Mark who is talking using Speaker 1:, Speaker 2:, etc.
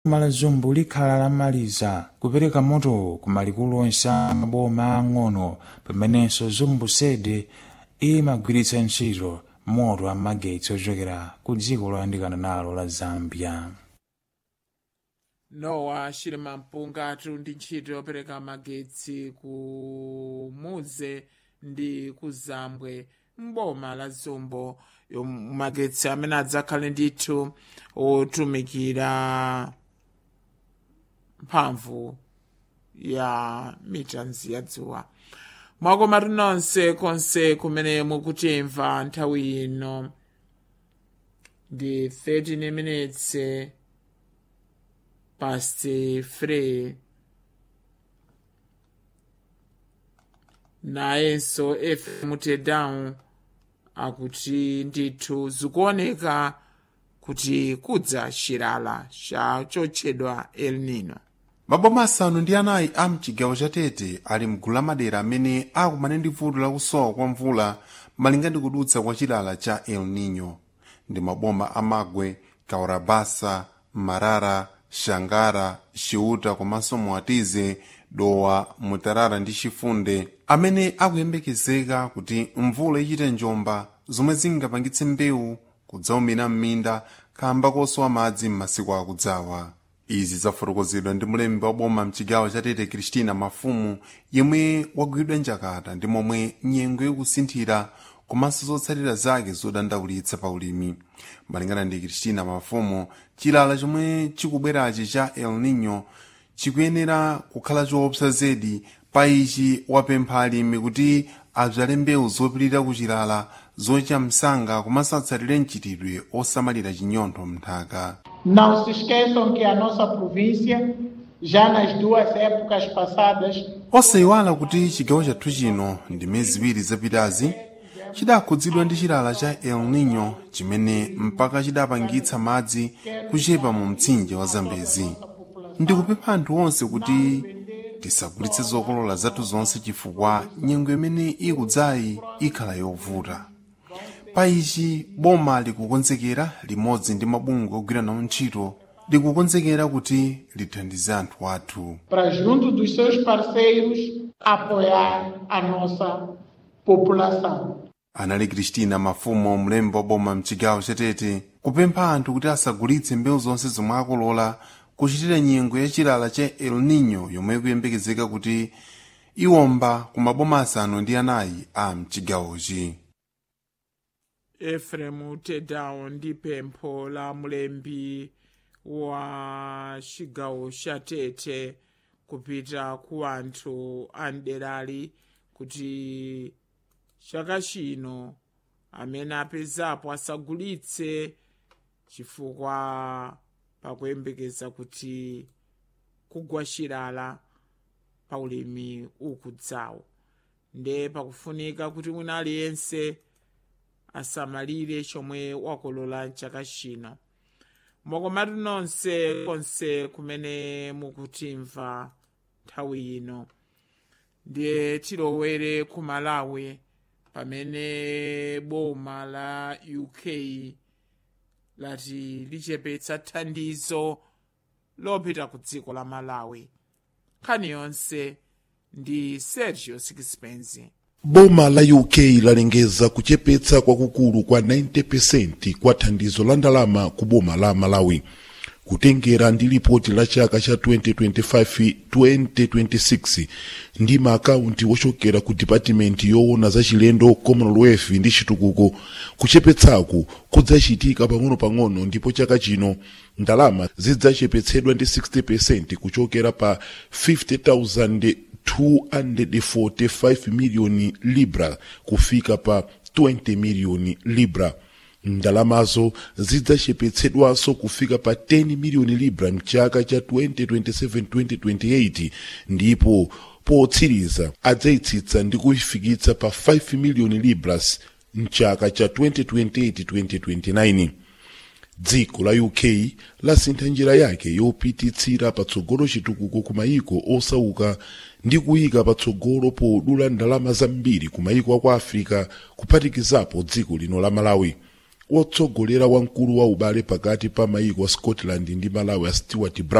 Speaker 1: boma la zombo likhala lamaliza kupereka moto ku malikulu onse a maboma ang'ono pamenenso zombo sede imagwiritsa ntchito moto amagetsi ochokera ku dziko loyandikana nalo la zambia
Speaker 2: nowa chilima mpungatu ndi ntchito yopereka magetsi ku muze ndi ku zambwe mboma la zombo magetsi amene adzakhale ndithu otumikira mphamvu ya mitanzi ya dzuwa mwakomatu nonse konse kumene mukutimva nthawi ino ndi 13 minutes past 3 nayenso fm tedown akuti ndithu zikuoneka kuti kudza chilala cha chotchedwa el nino
Speaker 3: maboma asanu ndi anayi a mchigawo cha tete ali mgulu la madera amene akumana ndi vuto lakusowa kwa mvula malinga ndi kudutsa kwa chilala cha el nino ndi maboma amagwe kaurabasa marara shangara xiuta komanso muatize dowa mutarara ndi chifunde amene akuyembekezeka kuti mvula ichite njomba zomwe zingapangitse mbewu kudzaumira m'minda kamba kosowa madzi m'masiku akudzawa izi zafotokozedwa ndi mlembi wa boma mchigawo cha tete kristina mafumu yemwe wagwidwa njakata ndi momwe nyengo ikusinthira komanso zotsatira zake zodandaulitsa pa ulimi malingana ndi kristina mafumu chilala chomwe chikubwerachi cha el nino chikuyenera kukhala choopsa zedi pa ichi wapempha alimi kuti adzale mbewu zopirira kuchilala zocha msanga komanso atsatire mchitidwe osamalira chinyontho mnthaka
Speaker 4: Não se esqueçam que a nossa província, já nas duas épocas passadas,
Speaker 3: osayiwala kuti chigawo chathu chino ndi miyezi ziwiri zapitazi chidakhudzidwa ndi chilala cha el nino chimene mpaka chidapangitsa madzi kuchepa mu mtsinje wa zambezi ndikupempha anthu onse kuti tisagulitse zokolola zathu zonse chifukwa nyengo imene ikudzayi ikhala yovuta pa ichi boma likukonzekera limodzi ndi mabungwe ogwira nawo ntchito likukonzekera kuti lithandize anthu athu
Speaker 4: para junto dos seus parceiros apoiar a nossa população.
Speaker 3: anali kristina mafumo mlembi wa boma mchigawo chatete kupempha anthu kuti asagulitse mbewu zonse zomwe akolola kuchitira nyengo ya chilala cha el nino yomwe ikuyembekezeka kuti iwomba ku maboma asanu ndi anayi a mchigawochi
Speaker 2: efremu tedown ndi pempho la mlembi wa chigawo cha tete kupita ku anthu a mderali kuti chaka chino amene apezapo asagulitse chifukwa pakuyembekeza kuti kugwa chilala pa ulimi ukudzawo nde pakufunika kuti mwina aliyense asamalire chomwe wakolola chaka chino mokomatu nonse konse kumene mukutimva nthawi ino ndiye tilowere ku malawi pamene boma la uk lati lichepetsa thandizo lopita ku dziko la malawi nkhani yonse ndi sergio sixpence
Speaker 5: boma la uk lalengeza kuchepetsa kwakukulu kwa 90% kwa thandizo la ndalama ku boma la malawi kutengera ndi lipoti la chaka cha 2025-2026 ndi maakaunti wochokera ku dipatimenti yoona za chilendo commonwealth ndi chitukuko kuchepetsaku kudzachitika pang'ono-pang'ono ndipo chaka chino ndalama zidzachepetsedwa ndi 60% kuchokera pa 50,000 245 miliyoni libra kufika pa 20 miliyoni libra ndalamazo zidzachepetsedwanso kufika pa 10 miliyoni libra mchaka cha 2027-2028 ndipo potsiriza adzayitsitsa ndi kuifikitsa pa 5 miliyoni libras mchaka cha 2028-2029 dziko la uk lasintha njira yake yopititsira patsogolo chitukuko ku mayiko osauka ndi kuyika patsogolo podula ndalama zambiri ku mayiko aku africa kuphatikizapo dziko lino la malawi wotsogolera wamkulu wa ubale pakati pa maiko a scotland ndi malawi a stewart brown